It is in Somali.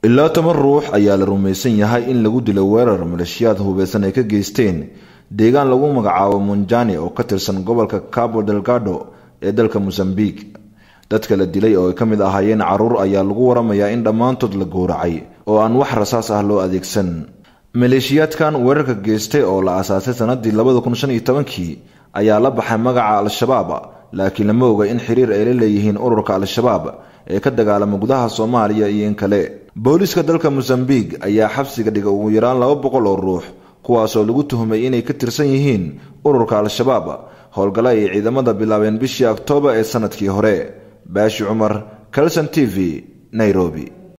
ilaa toban ruux ayaa la rumaysan yahay in lagu dilo weerar maleeshiyaad hubeysan ay ka geysteen deegaan lagu magacaabo munjani oo ka tirsan gobolka cabo delgado ee dalka mosambiq dadka la dilay oo ay ka mid ahaayeen caruur ayaa lagu waramayaa in dhammaantood la gowracay oo aan wax rasaas ah loo adeegsan maleeshiyaadkan weerarka geystay oo la aasaasay sanadii labada kun shan iyo tobankii ayaa la baxay magaca al-shabaab laakiin lama oga in xiriir ay la leeyihiin ururka al-shabaab ee ka dagaalama gudaha soomaaliya iyo in kale booliiska dalka mosambiq ayaa xabsiga dhiga ugu yaraan laba boqol oo ruux kuwaasoo lagu tuhmay inay ka tirsan yihiin ururka al-shabaab howlgalla ay ciidamada bilaabeen bishii oktoobar ee sanadkii hore baashi cumar calson t v nairobi